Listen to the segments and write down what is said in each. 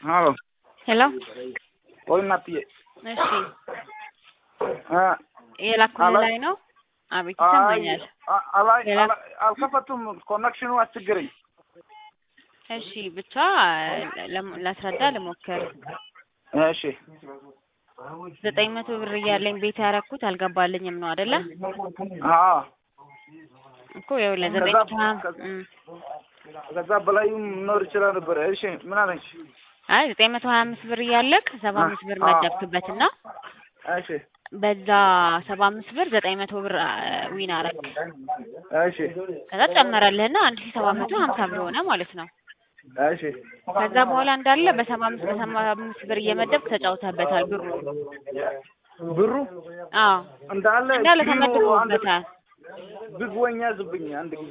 አሎ ሄሎ ወይ እናትዬ እሺ እ የላኩልህ አላ- ላይ ነው አቤት ይሰማኛል አይ አላይ ሌላ? አላይ- አልከፈቱም ኮኔክሽኑ አስቸገረኝ እሺ ብቻ ለም- ላስረዳ ልሞክር እሺ ዘጠኝ መቶ ብር እያለኝ ቤት ያረኩት አልገባልኝም ነው አይደለ አዎ እኮ ይኸውልህ ዘጠኝ ከዛ- መቶ ሀያ ከዛ- እም። ከዛ በላይም መኖር ይችላል ነበረ እሺ ምን አለች አይ ዘጠኝ መቶ ሀያ አምስት ብር እያለክ ሰባ አምስት ብር አዎ። መደብክበትና እሺ በዛ ሰባ አምስት ብር ዘጠኝ መቶ ብር አ፣ ዊን አረክ እሺ ከዛ ጨመረልህና አንድ ሺ ሰባት መቶ ሀምሳ ብር ሆነ ማለት ነው እሺ ከዛ በኋላ እንዳለ በሰባ አምስት በሰባ አምስት ብር እየመደብክ ተጫውተህበታል ብሩ ብሩ አዎ እንዳለ እንዳለ ስክሪኑ አንድ ተመድቦበታል ቢግ ወኛ ዝብኝ አንድ ጊዜ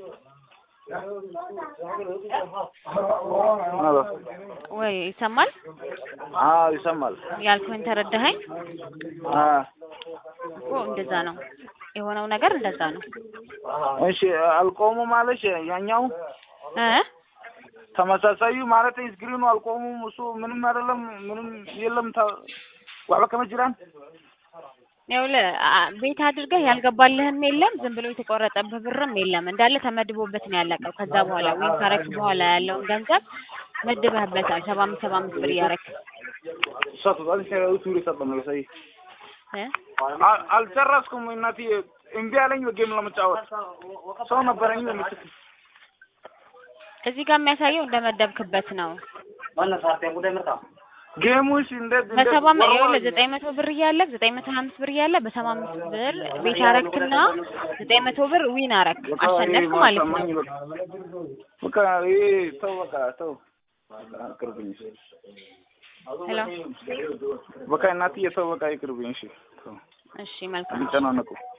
አሎ ወይ ይሰማል አዎ ይሰማል ያልኩህን ተረዳኸኝ አ እኮ እንደዛ ነው የሆነው ነገር እንደዛ ነው እሺ አልቆሙም አለሽ ያኛው እ ተመሳሳዩ ማለት ስክሪኑ አልቆሙም እሱ ምንም አይደለም ምንም የለም ታ ዋዕላ ከመጅራን ይኸውልህ አ- ቤት አድርገህ ያልገባልህም የለም ዝም ብሎ የተቆረጠብህ ብርም የለም እንዳለ ተመድቦበት ነው ያለቀው ከዛ በኋላ ወይም ካረክ በኋላ ያለውን ገንዘብ መድበህበታል ሰባ አምስት ሰባ አምስት ብር እያረክ ሰቱ አልሽ ቱሪ ሰጠም ነው ሰይ እ አልጨረስኩም እናትዬ እምቢ አለኝ በጌም ለመጫወት ሰው ነበረኝ በምትክ እዚህ ጋር የሚያሳየው እንደመደብክበት ነው ጌሙሽ እንዴት እንዴት በሰባ አም- ይኸውልህ ወርወር- ዘጠኝ መቶ ብር እያለህ ዘጠኝ መቶ ሀያ አምስት ብር እያለህ በሰባ አምስት ብር ቤት አረክና ዘጠኝ መቶ ብር ዊን አረክ በቃ አሸነፍክ ይሄ ማለት ነው ማሰማኝ በቃ በቃ ይሄ ተው በቃ ተው ይቅርብኝ ሄሎ በቃ እናትዬ ተው በቃ ይቅርብኝ እሺ ተው እሺ መልካም ሊጨናነቁ